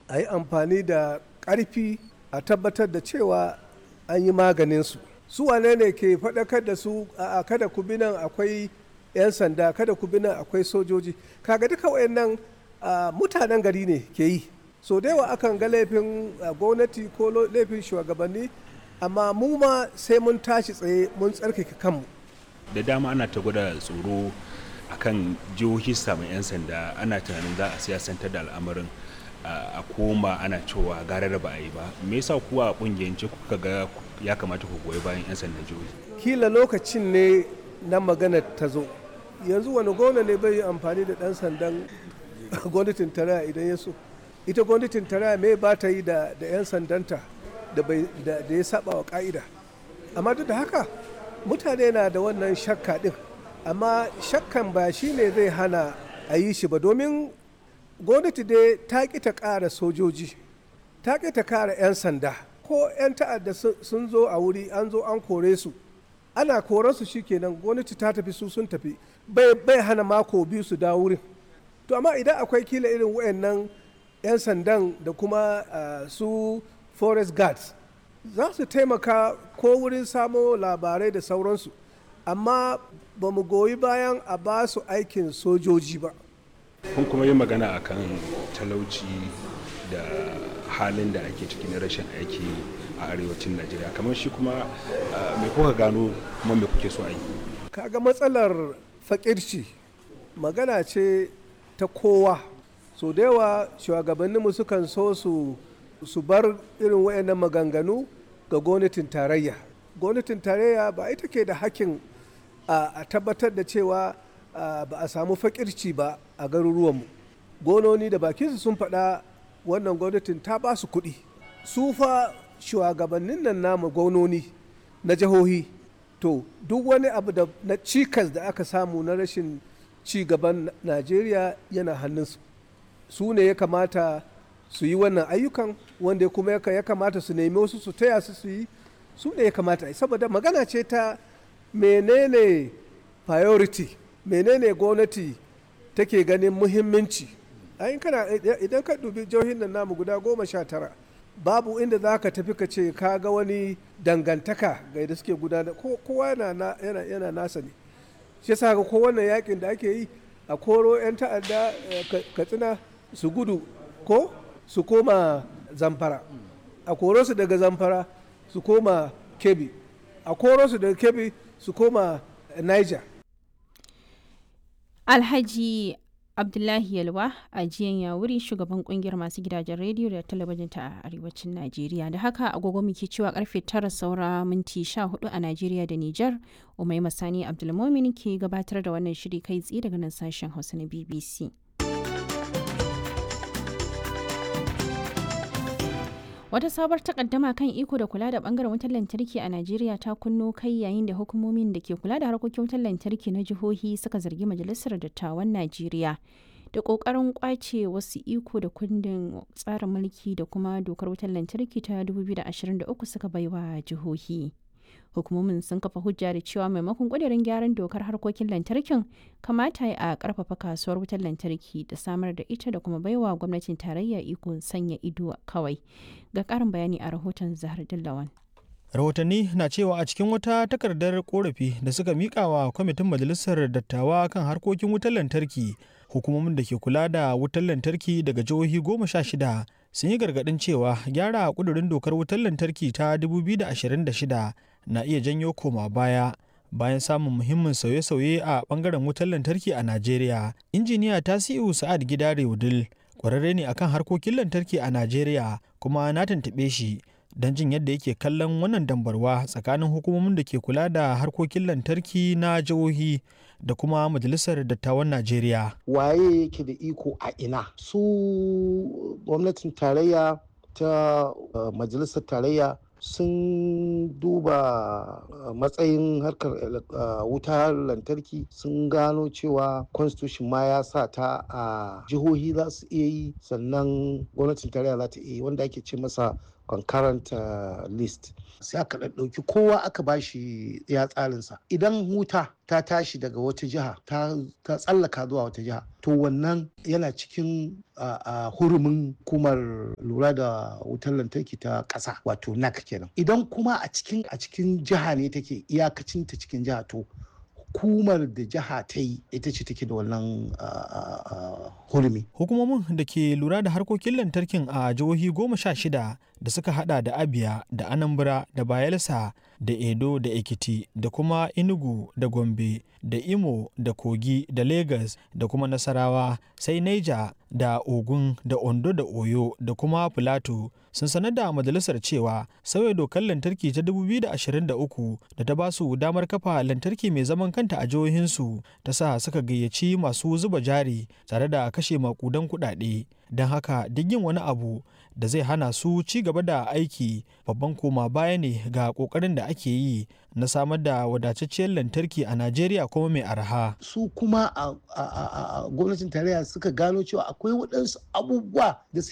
a yi amfani da ƙarfi a tabbatar da cewa an yi maganinsu su wane ne ke faɗakar da su a kada ku bi nan akwai 'yan sanda kada ku bi nan akwai sojoji kaga duka wayannan mutanen gari ne ke yi so da yawa akan ga laifin gwamnati ko laifin shugabanni amma mu ma sai mun tashi tsaye mun tsarkake kanmu da dama ana ta gwada tsoro akan jihohi samun 'yan sanda ana tunanin za a siyasantar da al'amarin a koma ana cewa gara da ba a yi ba me yasa kuwa a kungiyance kuka ga ya kamata ku goyi bayan 'yan sandan jihohi kila lokacin ne na magana ta zo yanzu wani gwamna ne bai yi amfani da dan sandan gwamnatin tarayya idan ya so ita gwamnatin tarayya me ba ta yi da 'yan sandanta da ya saba wa ka'ida amma duk da haka mutane na da wannan shakka din amma shakkan ba shi ne zai hana a yi shi ba domin gwamnati dai ta ƙi ta ƙara sojoji ta ƙi ta ƙara 'yan sanda ko 'yan ta'adda sun zo a wuri an zo an kore su ana koran su kenan gwamnati ta tafi su sun tafi bai hana mako biyu su dawo wurin to amma idan akwai kila irin wayannan 'yan sandan da kuma su forest guards za su taimaka ko wurin samo labarai da sauransu amma ba mu goyi bayan a ba su aikin sojoji ba kun kuma yi magana akan talauci da halin da ake ciki na rashin aiki a arewacin najeriya kamar shi kuma me kuka gano kuma me kuke so a yi kaga matsalar fakirci magana ce ta kowa so da yawa shugabanninmu sukan so su su bar irin wayannan maganganu ga gwamnatin tarayya gwamnatin tarayya ba ita ke da hakkin a tabbatar da cewa ba a samu fakirci ba a garuruwanmu gononi da bakinsu sun faɗa wannan gwamnatin ta ba su kuɗi su fa shugabannin nan namu gononi na jihohi to duk wani abu da na cikas da aka samu na rashin ci gaban najeriya yana hannunsu su ne ya kamata su yi wannan ayyukan wanda kuma ya kamata su nemi wasu su taya su su yi su ne ya kamata saboda magana ce ta menene priority menene gwamnati take ganin muhimmanci idan ka dubi jihohin nan namu guda goma sha tara babu inda za ka tafi ka ce ka ga wani dangantaka ga yadda suke gudanar kowa yana nasa ne shi yasa ga ko wannan yakin da ake yi a koro 'yan ta'adda katsina su gudu ko su koma zamfara a koro su daga zamfara su koma kebi a koro su daga kebi su koma niger alhaji abdullahi yalwa a jiyan yawuri shugaban kungiyar masu gidajen rediyo da talabijin ta arewacin najeriya da haka agogo muke cewa karfe tara saura minti sha hudu a najeriya da nijar umai masani abdulmomin ke gabatar da wannan shiri kai tsaye daga nan sashen hausa na bbc Wata sabar takaddama kan iko da kula da bangaren wutar lantarki a Najeriya ta kunno kai yayin da hukumomin da ke kula da harkokin wutar lantarki na jihohi suka zargi Majalisar Dattawan Najeriya da kokarin kwace wasu iko da kundin tsarin mulki da kuma dokar wutar lantarki ta 2023 suka baiwa jihohi. hukumomin sun kafa hujja da cewa maimakon ƙudurin gyaran dokar harkokin lantarkin kamata a ƙarfafa kasuwar wutar lantarki da samar da ita da kuma baiwa gwamnatin tarayya iko sanya ido kawai ga ƙarin bayani a rahoton zahar dillawan rahotanni na cewa a cikin wata takardar korafi da suka mika wa kwamitin majalisar dattawa kan harkokin wutar lantarki hukumomin da ke kula da wutar lantarki daga jihohi goma sha shida sun yi gargaɗin cewa gyara kudurin dokar wutar lantarki ta 2026 na iya janyo koma baya bayan samun muhimmin sauye-sauye a bangaren wutar lantarki a Najeriya. Injiniya Tasi'u Sa'ad Gidare Wudil kwararre ne akan harkokin lantarki a Najeriya kuma na tuntuɓe shi don jin yadda yake kallon wannan dambarwa tsakanin hukumomin da ke kula da harkokin lantarki na jihohi da kuma majalisar dattawan Najeriya. Waye yake da iko a ina? Su gwamnatin tarayya ta uh, majalisar tarayya sun duba matsayin harkar wutar lantarki sun gano cewa constitution ma ya sa ta a jihohi za su iya yi sannan gwamnatin tarayya za ta iya yi wanda ake ce masa concurrent uh, list sai aka ɗauki kowa aka bashi ya tsarinsa idan huta ta tashi daga wata jiha ta tsallaka zuwa wata jiha to wannan yana cikin hurumin hukumar lura da wutar lantarki ta ƙasa wato nac kenan idan kuma a cikin a cikin jiha ne take iyakacin ta cikin jiha to hukumar da jiha ta yi ita ce take da wannan hurumi. Hukumomin da ke lura da harkokin lantarkin a jihohi goma sha shida da suka hada da Abia da Anambra da Bayelsa da Edo da Ekiti da kuma Enugu da Gombe da Imo da Kogi da Lagos da kuma Nasarawa sai Niger da Ogun da Ondo da Oyo da kuma Filato sun sanar da majalisar cewa sauya dokar lantarki ta 2023 da ta ba su damar kafa lantarki mai zaman kanta a jihohinsu ta sa suka gayyaci masu zuba jari tare da kashe makudan kuɗaɗe don haka duk yin wani abu da zai hana su ci gaba da aiki babban koma baya ne ga kokarin da ake yi na samar da wadatacciyar lantarki a najeriya kuma mai arha su kuma a gwamnatin tarayya suka gano cewa akwai waɗansu abubuwa da